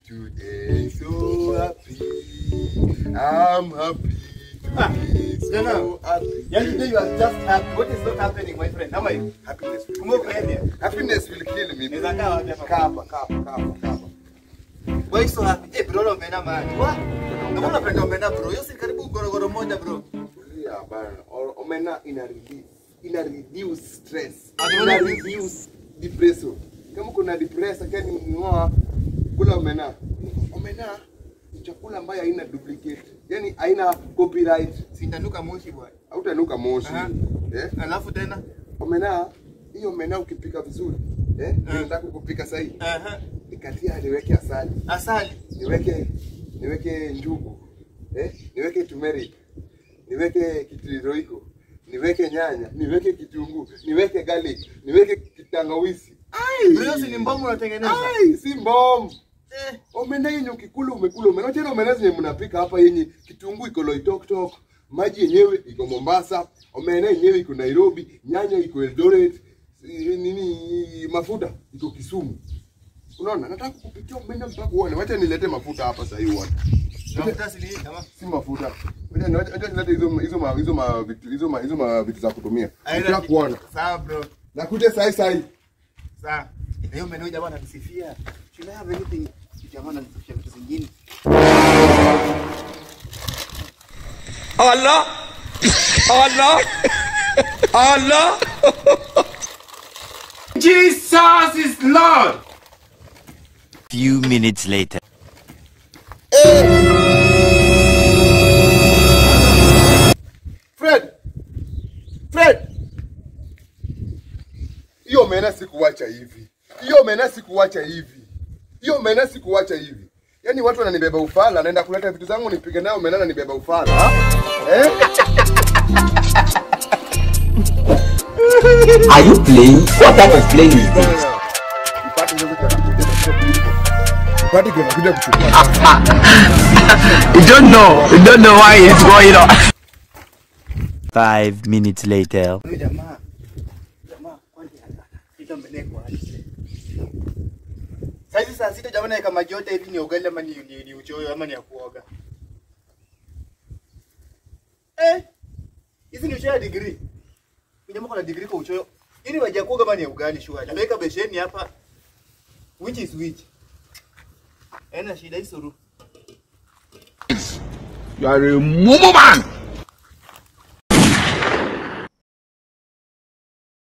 Today so happy. I'm happy. Today so Jana. happy. Yani today you are just happy. What is not happening my friend? How are you? Happiness will Kumbe kill uko me. area? Happiness will kill me. Unaweza kaa wapi hapa? Kaa hapa, kaa hapa, kaa hapa, kaa hapa. Why so happy? Eh, bro, leo umeenda mahali. Wa? Kama unapenda umeenda bro. Hiyo si karibu gorogoro moja bro. Yeah, bana. Or- Omena ina release, ina reduce stress, Ati ina una- reduce depression. Kama kuna depressed kani ngoa kula omena. Omena ni chakula ambayo haina duplicate. Yaani haina copyright. Sindanuka moshi bwana. Hautanuka moshi. Aha. Eh? Alafu tena? Omena hiyo omena ukipika vizuri, eh? Ah. Nataka kupika sahi. Aha. Nikatia niweke asali. Asali. niweke niweke njugu eh? niweke turmeric niweke kitiriroiko niweke nyanya niweke kitunguu niweke garlic niweke kitangawisi Bro, hiyo si ni mbomu unatengeneza? Ai, si mbom Eh. omena yenye ukikula umekula omena tena omena zenye mnapika hapa yenye kitunguu iko loitoktok maji yenyewe iko mombasa omena yenyewe iko nairobi nyanya iko eldoret si- nini mafuta iko kisumu unaona nataka kupikia omena mpaka uone wacha nilete mafuta hapa sahii uone Mafuta si nini kama? si mafuta wacha wacha- wacha nilete hizo hizo ma- hizo ma vitu hizo ma hizo ma vitu za kutumia nataka kuona Sawa bro. nakuja sahi sahi Sawa. Leo menu jamaa ananisifia. Should I have anything? Jamaa ananisifia vitu zingine. Allah Allah Allah Jesus is Lord. Few minutes later. Fred Fred hiyo mena sikuwacha hivi hiyo mena sikuwacha hivi hiyo mena sikuwacha hivi yaani watu wananibeba ufala naenda kuleta vitu zangu nipige nayo mena nanibeba ufala ha? eh? Are you playing? What type of playing is this? Mpate ndio kitakuja kuchukua. Mpate ndio kitakuja kuchukua. You don't know. You don't know why it's going on. Five minutes later. Huyu jamaa. Jamaa kwani ita mbeneko hadi. Sasa saa sita jamaa naeka maji yote hivi ni ugali ama ni, ni, ni uchoyo ama ni ya kuoga. Eh. Hizi ni uchoyo ya degree. Huyu jamaa kuna degree kwa uchoyo. Hii ni maji ya kuoga ama ni ya ugali shua. Ameweka besheni hapa. Which is which? Haina shida hii suru. You are a mumu man.